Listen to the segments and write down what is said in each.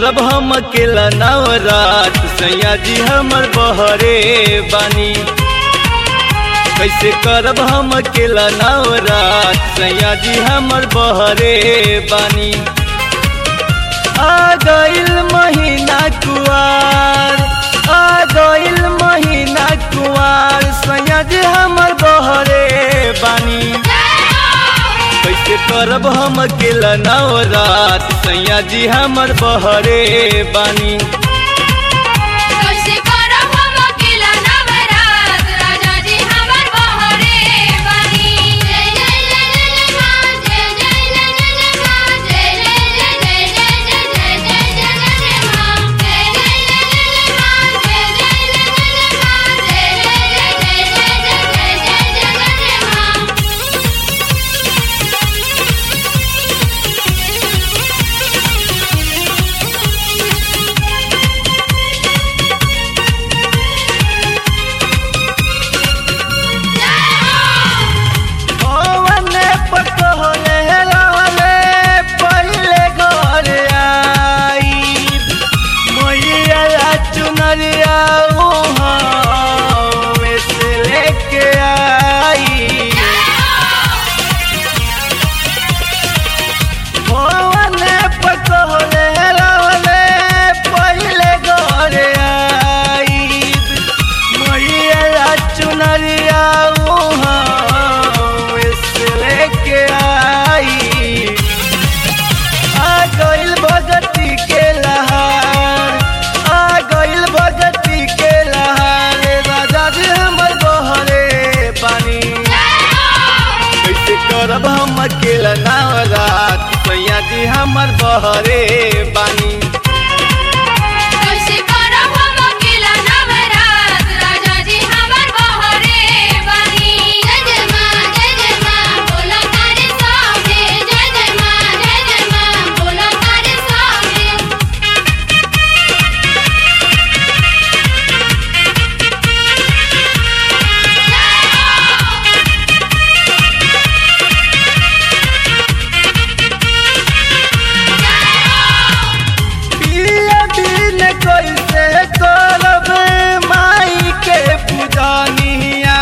करब हम अकेला नवरात सैया जी हमर बहरे बानी कैसे करब हम अकेला नवरात सैया जी हमर बहरे बानी आ गइल महीना कुआर आ गइल महीना कुआर सैया जी हमर बहरे बानी कैसे करब हम अकेला नवरात सैया जी हमर बहरे बानी कैसे करब हम अकेला नवरात राजा जी हमर बहरे बानी जय जय जय जय मां जय जय जय जय मां जय जय जय जय जय जय जय जय मां जय जय जय मां जय जय जय मां जय जय जय जय जय मां ओवने पकहले रहले पहिले घर आई मैया चुनरिया उहाँ से लेके आई ओवने पकहले रहले पहिले घर आई मैया चुनरिया उहाँ से लेके आई आ गइल भगती के लहार आ गइल भगती के लहार राजा जी हमर बहरे पानी कैसे करब हम अकेला नवरात सैया जी हमर बहरे बानी कैसे करब हम अकेला नवरात राजा जी हमर बहरे बानी जय जय मां जय जय मां बोलो तारे सामने जय जय मां जय जय मां बोलो तारे सामने पिया दिन कैसे करब माई के पूजनिया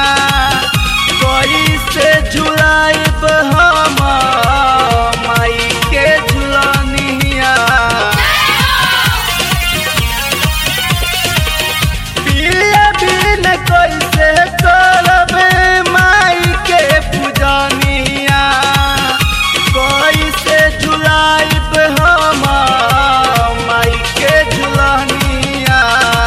कैसे झुलाइब हम माई के झुलनिया पिया दिन कैसे करब माई के पूजनिया कैसे झुलाइब हम माई के झुलनिया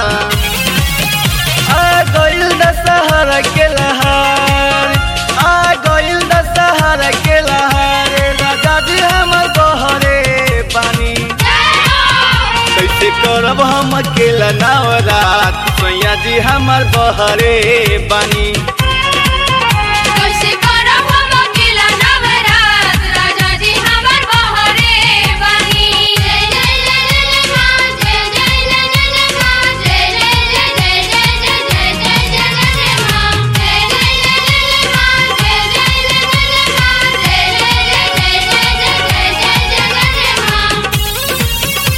आ गइल दशहरा के लहार आ गइल दशहरा के लहार राजा जी हमर बहरे पानी कैसे करब हम अकेला नवरात सैया जी हमर बहरे बानी कैसे करब हम अकेला नवरात राजा जी हमर बहरे बानी जय जय जय जय मां जय जय जय जय मां जय जय जय जय जय जय जय मां जय जय जय मां जय जय जय मां जय जय जय जय जय मां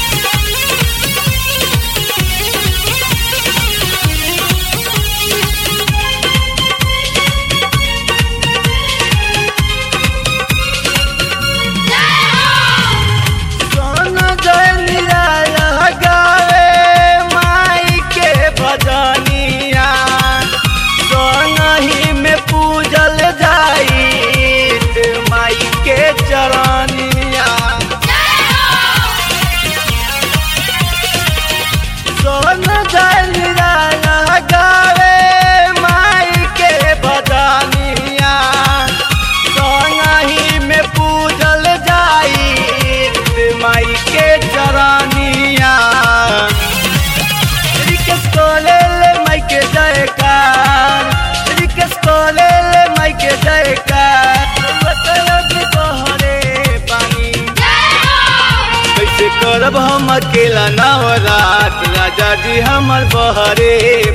सोन जय निराला गावे माई के भजनिया सोनही में पूजल जाई माई के चरनिया सोन जय निराला गावे माई के भजनिया सोनही में पूजल जाई माई के चरनिया रिकेश कोले ले माई के जयकार रिकेश कोले ले माई के जयकार मतलब बहरे पानी कैसे करब हम अकेला नवरात राजा जी हमर बहरे